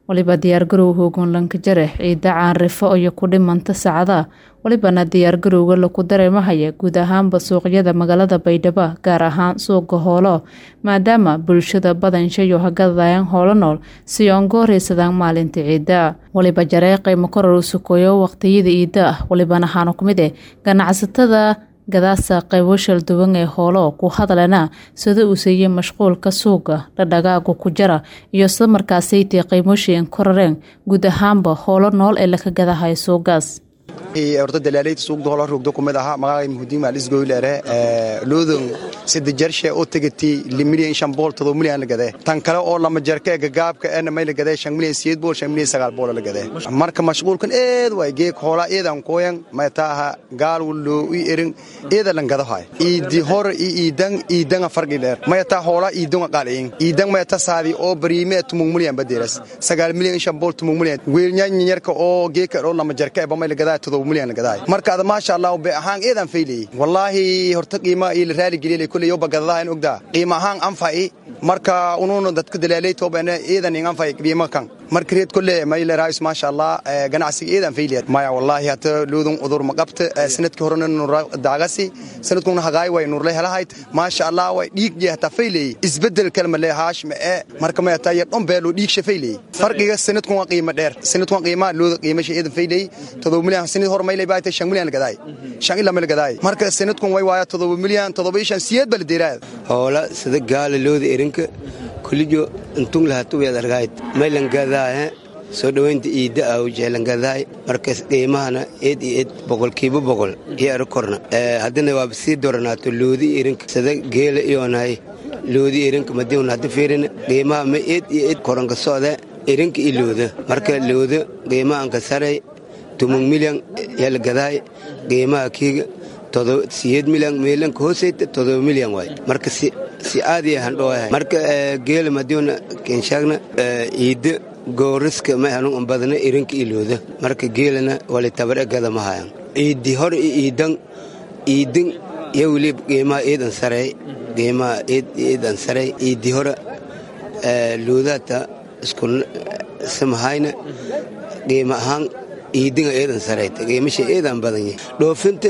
waliba diyaargarow hoogan lankajare ciida caanrifo iyo ku dhimanta saacada walibana diyaargarowga laku dareemahaya guud ahaanba suuqyada magaalada baydhabo gaar ahaan suuqa hoolo maadaama bulshada badanshayo hagadayaan hoolo nool si oon gooraysadaan maalinta ciida waliba jaree qiimo koror u sukoyo waqtiyada iida ah walibana haanu ku mid eh ganacsatada gadaasa qaybo shalduwan ee hoolo ku hadlana sida uu siiyey mashquulka suuqa dhadhagaagu ku jara iyo sida markaasaytay qiimooshien korareen guud ahaanba hoolo nool ee laka gadahayo suugaas horta dalaalayda suuqda hola rogdo kumid ahaa magacay muhudiin maalisgoylere loodon sida jarshe oo tegati limilyan shan bool todo milyan la gadee tan kale oo lama jarka ee gagaabka eena may la gadee shan milyan siyeed bool shan milyan sagaal bool la gadee marka mashquulkan eed waay geek hoola eedan koyan may taaha gaal wulloo i erin eeda lan gado hay iidi hor i iidan iidanga fargi dheer may taa hoola iidonga qaalayin iidan may ta saadi oo bariime tumung milyan badeeras sagaal milyan shan bool tumung milyan weelnyanyarka oo geeka oo lama jarka ee bamay la gadaa marka ada maasha allah be ahaan eedan fayleyey wallaahi horta qiima ii la raali geliyay kuley yoba gadadaha in ogdaa qiima ahaan anfaci marka unuuna dadka dalaalay toobana eedan in anfaci qiima kan marka reed kole mayla raayis maasha allah ganacsiga eedan fayliyad maya wallaahi hata loodun udur ma qabta sanadkii horena nura daagasi sanadkuna hagaay way nurle helahayd maasha allah way dhiig je hata fayleyey isbedel kalma le haash ma ee marka may hata yar dhombeelo dhiigsha fayleyey farqiga sanadkun waa qiima dheer sanadkun qiima looda qiimasha eedan fayleyey todoba milyan sanad hor maylay baayta shan milyan lagadaay shan ilaa ma lagadaay marka sanadkun way waaya todoba milyan todoba shan siyeed baa la deeraad hoola sida gaala looda erinka kulijo intung lahatuweed argayd maylangadaahe soo dhowaynta iidda ah ujeelangadaay markas qiimahana eed iyo eed boqolkiiba boqol iyo ero korna haddana waaba sii doranaato loodi erinka sida geela iyoonahay loodi erinka madiuna hadda fiirina qiimaha ma eed iyo eed koranka socda erinka iyo looda marka looda qiimahanka saray tumung milyan yala gadaay qiimaha kiiga siyeed milyan meelanka hooseyta todoba milyan waay marka si aadiya handhooyahay marka geela madiuna kenshaagna iidda gooriska ma hanun badna irinka ilooda marka geelana wali tabare gada ma hayan iiddi hor i iidan iidin yo weli qiimaha eedan sarey qiimaha eedan sarey iiddi hore loodata isku samahayna qiima ahaan iidinga eedan sarayta qiimasha eedan badan yahay dhoofinta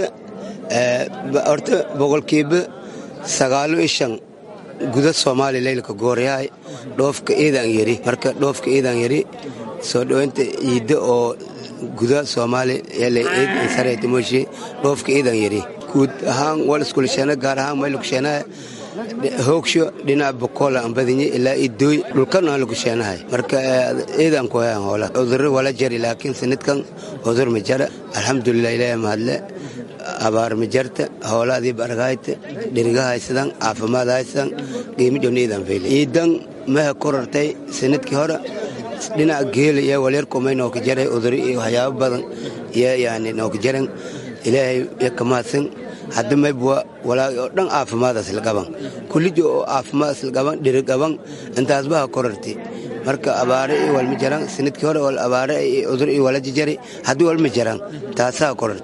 horta boqolkiiba sagaalo iyo shan guda soomaaliya leylka gooryahay dhoofka eedan yari marka dhoofka eedan yari soo dhowaynta iidda oo guda soomaaliya yala eedan sarayta mooshe dhoofka eedan yari guud ahaan wal iskulisheena gaar ahaan maylukusheenaha hoogsho dhinaca bokoola aan badinye ilaa idooy dhulkan aan lagu sheenahay marka eedaan ku hayaan hoola cudurro wala jari laakiin sanadkan cudur ma jara alxamdulilah ilaahay mahadle abaar ma jarta hoolaadii bargaayta dhiriga haysadan caafimaad haysadan qiimo jona eedaan feyle iidan maha korartay sanadkii hore dhinaca geela iyo walyarkumay nooka jaray cuduro iyo waxyaabo badan iyo yani nooka jaran ilaahay iyo ka mahadsan hadda maybwa walaagi oo dhan caafimaadaas la qaban kullijo oo caafimaadaas la qaban dhiri qaban intaasbaha korarti marka abaare iyo walma jaraan sanadkii hore wal abaare iyo cudur iyo wala jijari haddii walma jaraan taasaa korarti